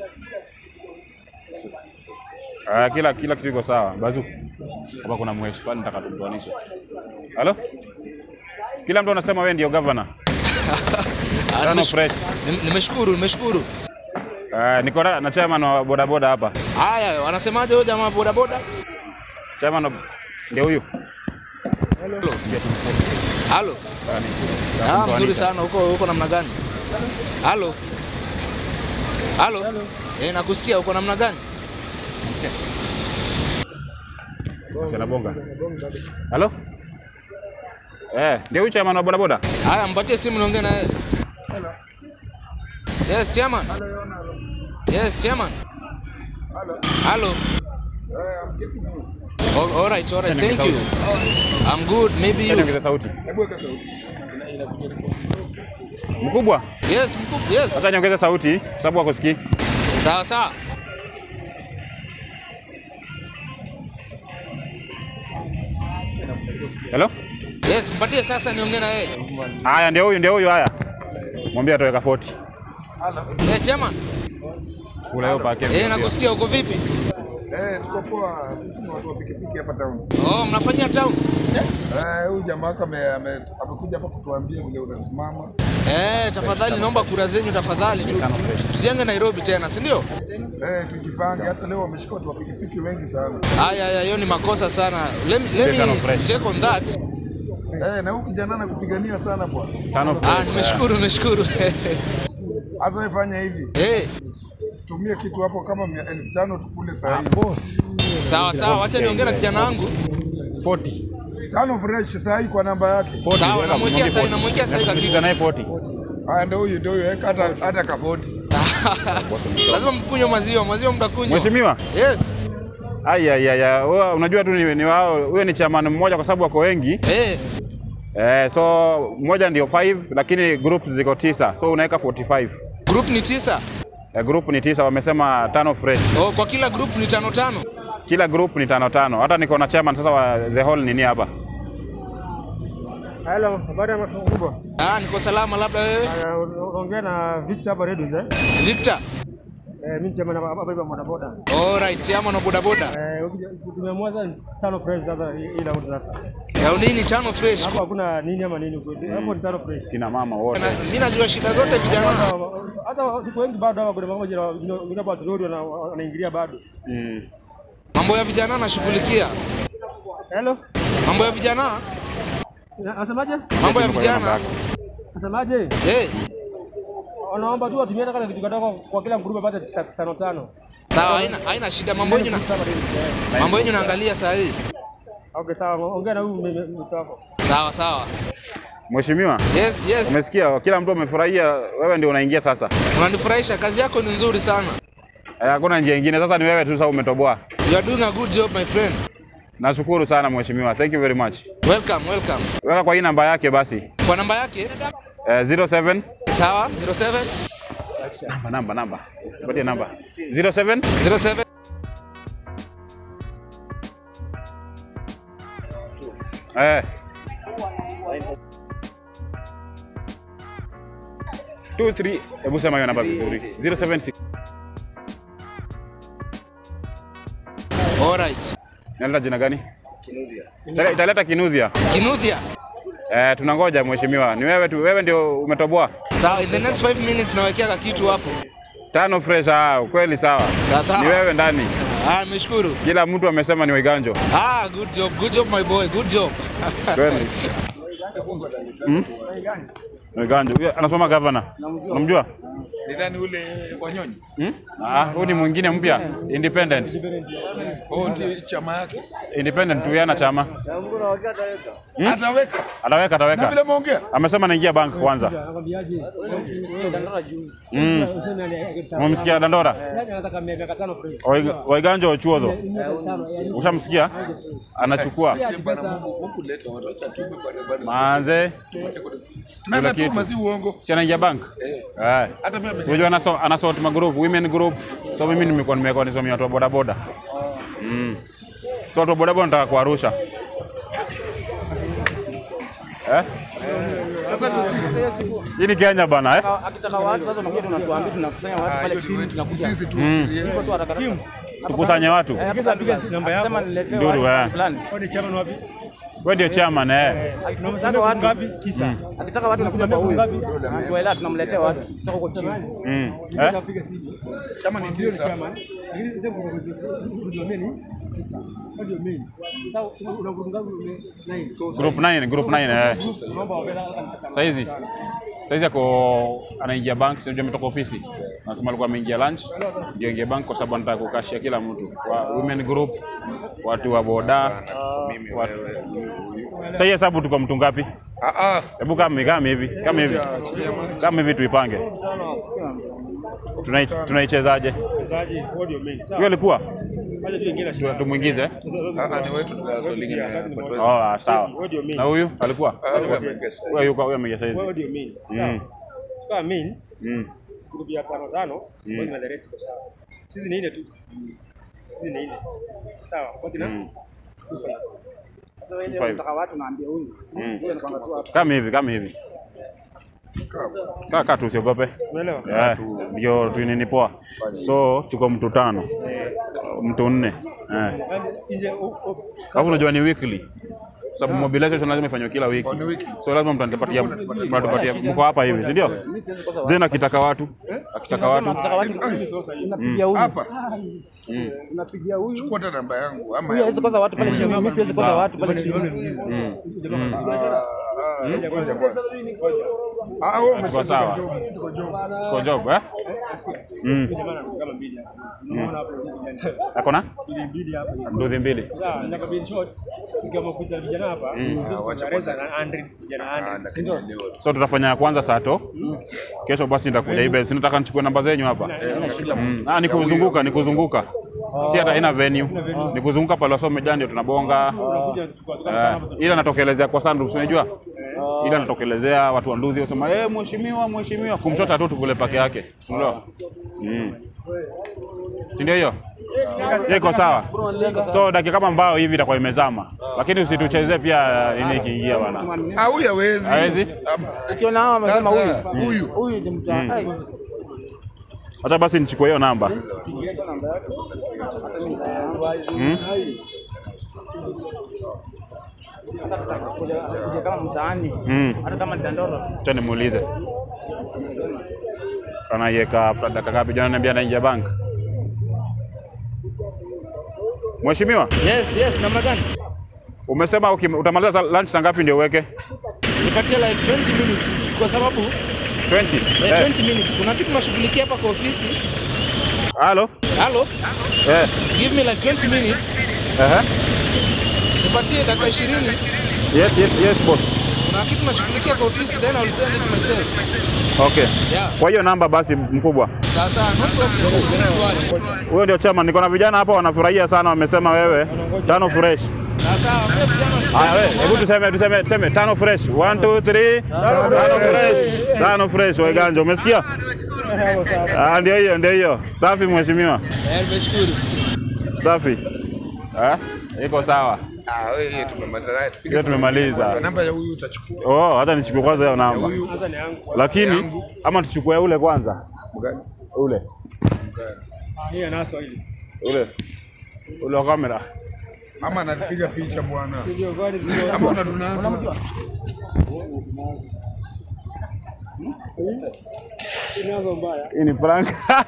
Ah, kila kila kitu iko sawa. Bazu. Hapa kuna mweshi pale nataka tumtoanishe. Halo? Kila mtu anasema wewe ndio governor. Ah, Tano nimesh- fresh. nim- Nimeshukuru, nimeshukuru. Ah, niko na na chairman wa bodaboda hapa. Haya, wanasemaje huyo jamaa boda boda? Chairman wa- ndio huyu. Halo. Ah, mzuri sana. Huko huko namna gani? Halo. Halo. Eh, nakusikia uko namna gani? Sana bonga. Halo? Eh, ndio huyu chairman wa bodaboda? Haya, mpatie simu niongee na yeye. Yes, chairman. Yes, chairman. Hello. All, all right, all right. Thank you. I'm good. Maybe you. Ongeza sauti. Mkubwa, Yes, mkuu. Yes. hata niongeze sauti kwa sababu hakusikii. Sawa sawa. Hello? Yes, mpatie sasa niongee na yeye. Haya, ndio huyu, ndio huyu. Haya, mwambie atoweka 40 Eh, chairman. kula hiyo pake. Eh, nakusikia uko vipi? Eh, tuko poa. Sisi ni watu wa pikipiki hapa town. Oh, mnafanyia town? Eh, huyu jamaa wako ame- ame- amekuja hapa kutuambia vile unasimama. Eh, tafadhali naomba kura zenyu tafadhali tu, tu, tujenge Nairobi tena, si ndio? Eh, tujipange. Hata leo wameshika watu wa pikipiki wengi sana. Haya, haya, hiyo ni makosa sana. Let, me- let Tano me fresh. check on that. Eh, na huyu kijana anakupigania sana bwana. Tano. Ah, nimeshukuru, nimeshukuru. Sasa wewe fanya hivi. Eh, Tumie kitu hapo kama mia elfu tano tukule saa hii. sawa sawa, wacha niongee na kijana wangu. 40. Tano fresh saa hii kwa namba yake. 40. Sawa, weka, namwekea mwambie sahi, 40. namwekea sahi kabisa. Nasikiliza naye 40. Haya ndio huyu ndio huyu. Weka hata hata kafoti. Lazima mkunywe maziwa, maziwa mtakunywa. Mheshimiwa, Yes. ai ai ai, ai, wewe unajua tu ni, ni wao, huyo ni chairman mmoja kwa sababu wako wengi. Eh, Eh, so mmoja ndio 5 lakini group ziko tisa. So unaweka 45. group ni tisa. Eh, group ni tisa, wamesema tano fresh. Oh, kwa kila group ni tano tano. Kila group ni tano tano. Hata niko na chairman sasa wa the whole nini hapa. Hello, habari ya makubwa. Ah, niko salama, labda wewe. Unaongea na Victor hapa Redus eh? Victor. Eh, mimi chama hapa hapa boda boda. All right, chama na boda boda. Eh, ukija- tumeamua sasa tano fresh sasa hii hii round sasa. Ya nini tano fresh? Hapo hakuna nini ama nini kweli. Hapo ni tano fresh. Kina mama wote. Na- Mimi najua shida zote vijana. Hata hata watu wengi bado hapa kuna mambo jina wengine hapa turudi wana- wanaingilia bado. Mm. Mambo ya vijana nashughulikia. Hello. Mambo ya vijana? Nasemaje? Mambo ya vijana. Nasemaje? Eh, Wanaomba tu watumie hata kale kitu kidogo kwa kila mgrupu apate ta- tano tano. sawa, haina haina shida. Mambo yenu na mambo yenu naangalia saa hii. Okay, sawa. Ongea na huyu mtu wako. Sawa sawa. Mheshimiwa, Yes, yes. umesikia kila mtu amefurahia, wewe ndio unaingia sasa. Unanifurahisha, kazi yako ni nzuri sana. Eh, Hakuna njia nyingine, sasa ni wewe tu sasa umetoboa. You are doing a good job my friend. Nashukuru sana mheshimiwa, thank you very much. Welcome, welcome. Weka kwa hii namba yake basi. Kwa namba yake? Eh, 07 Sawa, 07 namba namba namba. Patie namba. 07 07 eh. Two, three. Hebu sema hiyo namba vizuri. 076. All right. Naleta jina gani? Italeta- Italeta Kinudhia. Kinuthia. Eh, tunangoja mheshimiwa. Ni wewe tu, wewe ndio umetoboa. Sawa, in the next 5 minutes nawekea kitu hapo. Tano fresh ah, kweli sawa. Sawa sawa. Ni wewe ndani. Ah, nimeshukuru. Kila mtu amesema ni Waiganjo. Ah, good job, good job my boy, good job. Kweli. Hmm? Waiganjo. Huyo Anasoma governor. Unamjua? Nidhani ule Wanyonyi Hmm? Ah, huyu ni mwingine mpya. Independent. oh, ndio chama yake Independent tu yana chama. ataweka Ataweka na vile ataweka. ameongea Amesema naingia bank kwanza. Nakwambiaje? Mm. Useme ani- Umemsikia Dandora? Yaani anataka miaka tano fresh. Waiga- Waiganjo Ochuodho. Miaka tano, yaani Ushamsikia? Anachukua. bwana Mungu huku leta watu acha tume barabara Manze, na kitu. natuma si uongo si anaingia bank? Eh. hata mimi ame- Unajua anaso anasort magroup, women group. So mimi nimekuwa nimekuwa nisomea watu wa boda boda. Mm. So watu wa boda boda nataka kuwarusha. Eh? Hii ni Kenya bana eh? Akitaka watu sasa unakuja tunatuambia tunakusanya watu Ah, pale hiyo ni chini wetu. tunakuja. Sisi tu siri Hivyo tu haraka haraka. Tukusanye watu. Eh, akisema piga namba yako. Akisema niletee Nduru, watu eh. fulani. Wewe ni chairman wapi? Wewe ndio chairman eh. Akitaka watu Ngapi? Tisa. akitaka watu nakuja kwa huyu. Tuelewa tunamletea watu. Kutoka huko chini. Mm. Eh? Napiga simu. chama ni tisa. Chairman. Lakini sasa kuna kuna main. Tisa. Ndio main. Sasa una group ngapi? Nine. Group 9, group 9 eh. Naomba wapenda Saizi. Saizi ako anaingia bank, sio ametoka ofisi. Anasema alikuwa ameingia lunch, ndio ingia bank kwa sababu anataka kukashia kila mtu. Wa women group, watu wa boda. Mimi wewe huyu huyu. Sasa hii hesabu tuko mtu ngapi? Ah ah. Hebu kama kama hivi, kama hivi. Kama hivi tuipange. Tunai- Tunaichezaje? mchezaji, wewe ndio main. Hiyo Sawa. alikuwa Acha tu ingine Tu- tumuingize. Ah ah, ni wetu tunasolingi na potwezi. Oh, ah, sawa. Wewe ndio main. Na huyu alikuwa? Ah, wewe amegesa. Huyo yuko huyo ameingia saizi. Wewe ndio main. Mm. Sawa. Sasa main Mm. group ya tano tano, Mm. wewe na the rest kwa sawa. Sisi ni ile tu. Sisi ni ile. Sawa. Kwa kina? Mm. Sasa ile Five. unataka watu naambia huyu. Mm. Huyu anakwambia tu watu. Kama hivi, kama hivi. Kaa kaa tu usiogope. Unaelewa? Eh, ndio tu nini poa. So tuko mtu tano. Mtu nne. Eh. Yaani nje u- u- Alafu unajua ni weekly. Kwa sababu mobilization lazima ifanywe kila wiki. Oh, ni wiki. So lazima mtanipatia mtatupatia mko hapa hivi, si ndio? Mimi siwezi kosa watu. Zena akitaka watu, akitaka watu. Akitaka watu unapigia huyu. Hapa. Unapigia huyu. Chukua hata namba yangu ama Huyu ya hawezi kosa watu pale chini. Mimi siwezi kosa watu pale chini. Mm. Ah, ngoja kwanza. Ah, wewe Tuko umesema sawa. Tuko job eh? Mm. jamaa ana kama mbili hapa. Unaona hapo vijana. Ako na Mbili mbili hapa. nduthi mbili. Sawa, na kabin short. Kama kuja vijana hapa. Ah, wacha Reza na Andre vijana Ah, Andre. lakini leo tu. So tutafanya ya kwanza saa to. Kesho basi nitakuja ibe. Si nataka nichukue namba zenyu hapa. Kila Mm. mtu. Ah, ni kuzunguka, ni kuzunguka. Si hata haina venue. Ni kuzunguka pale wasome jana ndio tunabonga. Unakuja kuchukua tu Eh, kama ila natokelezea kwa sandu, unajua? Ila natokelezea watu wa Nduthi wasema, "Eh, mheshimiwa, mheshimiwa." Kumchota tu tukule pake yake. Unaelewa? Mm. Si ndio hiyo? Hiyo iko sawa. So dakika kama mbao hivi itakuwa imezama. Lakini usituchezee pia ini ikiingia bwana. Ah, huyu hawezi. Hawezi? Ah, Ukiona hao wamesema Sasa huyu. huyu Huyu ni mtu. Ai. Hata basi nichukue hiyo namba. Mm? Kuja kuja kama mtaani. Mm. Hata kama ni dandoro. Acha nimuulize. Anaiweka after dakika ngapi? Jana niambia anaingia bank. Mheshimiwa, Yes, yes, namna gani? umesema ukim- utamaliza sa- lunch saa ngapi ndio uweke? Nipatie like 20 minutes kwa sababu 20. eh, Eh, 20 minutes. Kuna kitu nashughulikia hapa kwa ofisi. Halo? Hello, Eh. give me like 20 minutes. Aha. Nipatie dakika 20. Yes, yes, yes boss. Kuna kitu nashughulikia kwa ofisi then I will send it myself. Okay. Yeah. Kwa hiyo namba basi mkubwa. Sasa no problem. Don't worry. Huyo ndio chairman. Niko na vijana hapa wanafurahia sana, wamesema wewe tano fresh. Sasa wewe vijana wasi- Haya wewe, hebu tuseme tuseme tuseme tano fresh. 1 2 3 tano fresh. Tano fresh Waiganja, umesikia? Ah, ndio hiyo, ndio hiyo. Safi mheshimiwa. Eh, nimeshukuru. Safi. Eh? Iko sawa. Ah, wewe hiyo tumemaliza naye. Tupige Hiyo tumemaliza. namba ya huyu utachukua. Oh, hata nichukue kwanza hiyo namba. Huyu sasa ni yangu. Lakini ama tuchukue ule kwanza. mgani? Ule. Ah, hii anaso hili. Ule. Ule wa kamera. Ama anatupiga picha bwana. Ndio gani zile. Ama unatunaza. Inazo mbaya. Hii ni prank.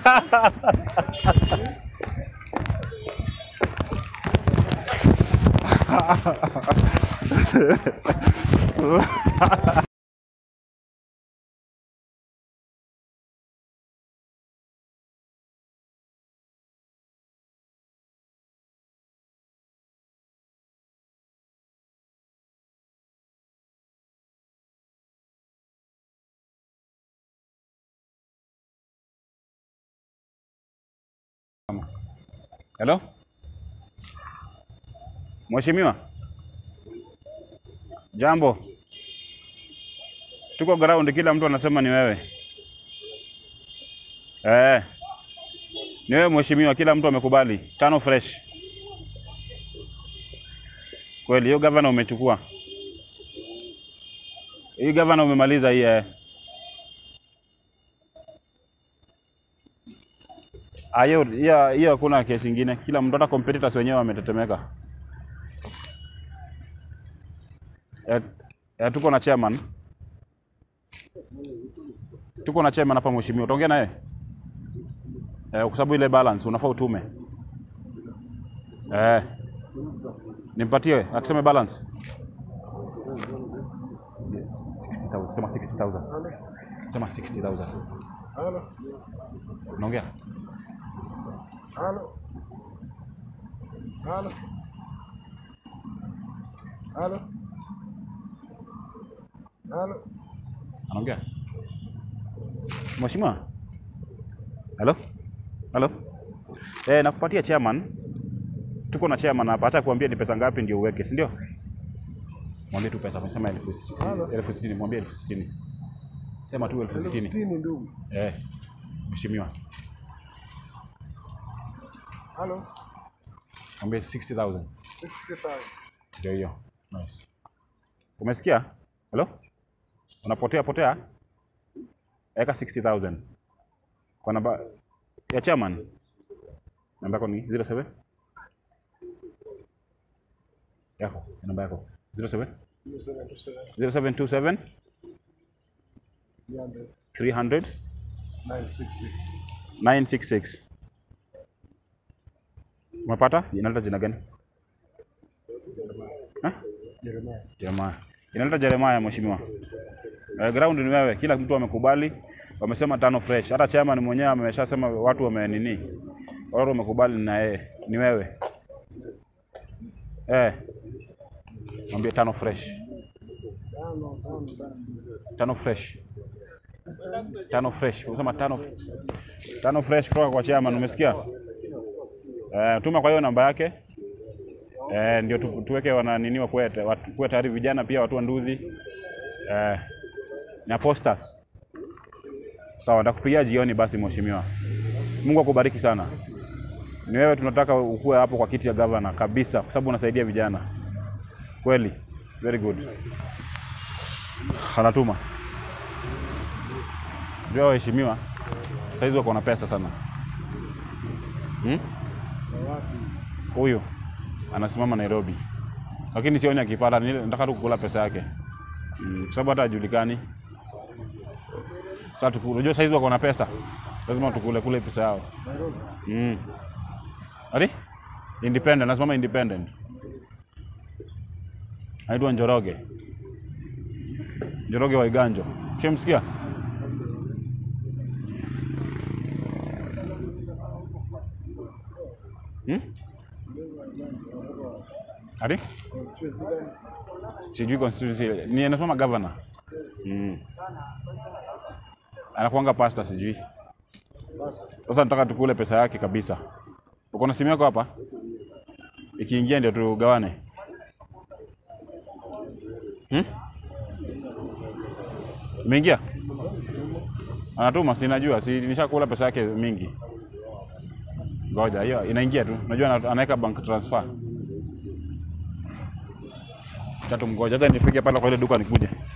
Hello? Mheshimiwa. Jambo. Tuko ground kila mtu anasema ni wewe. Eh. Ni wewe mheshimiwa, kila mtu amekubali. Tano fresh. Kweli hiyo gavana umechukua. Hii gavana umemaliza hii eh. Ah, hiyo hiyo hiyo hakuna kesi ingine. Kila mtu hata competitors wenyewe wametetemeka. Eh, eh, tuko na chairman. Tuko na chairman hapa mheshimiwa. Utaongea naye? Eh, kwa sababu ile balance unafaa utume. Eh. Nimpatie akisema balance. Yes, 60,000. Sema 60,000. Sema 60,000. Halo. Unaongea? Halo. Halo. Halo. Halo. Anaongea? Mheshimiwa? Halo? Halo? Eh, nakupatia chairman. Tuko na chairman hapa. Acha kuambia ni pesa ngapi ndio uweke, si ndio? Mwambie tu pesa. Amesema elfu sitini. Elfu sitini. Mwambie elfu sitini. Sema tu elfu sitini. Sitini ndugu. Eh, mheshimiwa. Halo. Mwambie 60,000. 60,000. Ndio hiyo. Nice. Umesikia? Hello? Unapotea potea? Eka 60,000. Kwa namba ya chairman. Namba yako ni 07? Yako, namba yako. 07? 0727 300 966. Umepata? Inaleta jina gani? Eh? Jeremiah. Inaleta Jeremiah mheshimiwa. Eh, ground ni wewe, kila mtu amekubali, wamesema tano fresh. Hata chairman mwenyewe ameshasema watu wame nini, watu wamekubali na yeye, ni wewe eh. Mwambie tano fresh, tano fresh, tano fresh. Unasema tano, tano fresh kutoka kwa chairman, umesikia? Eh, tuma kwa hiyo namba yake eh, ndio tu, tuweke wana nini wakuwe watu- kuwe tayari vijana pia watu wa nduzi eh, na posters. Sawa, ndakupigia jioni basi mheshimiwa. Mungu akubariki sana. Ni wewe tunataka ukuwe hapo kwa kiti ya gavana kabisa, kwa sababu unasaidia vijana kweli. Very good. Anatuma ndio waheshimiwa, saizi wako na pesa sana hmm? Huyu anasimama Nairobi, lakini sioni akipata. ni- Nataka tu kukula pesa yake mm, kwa sababu hata hajulikani. Sasa tuku- unajua saizi wako na pesa, lazima tukule kule pesa yao mm. Ati independent, nasimama independent. Anaitwa Njoroge, Njoroge wa Iganjo. Shamsikia? Hmm? Ati? Sijui constituency. Ni anasoma governor. Mm. Anakuanga pastor sijui. Sasa nataka tukule pesa yake kabisa. Uko na simu yako hapa? Ikiingia ndio tugawane. Hmm? Imeingia? Anatuma, sinajua, si nishakula pesa yake mingi. Ngoja, hiyo inaingia tu. Unajua ana- anaweka bank transfer. Tatu mgoja, hata nipige pale kwa ile duka nikuje.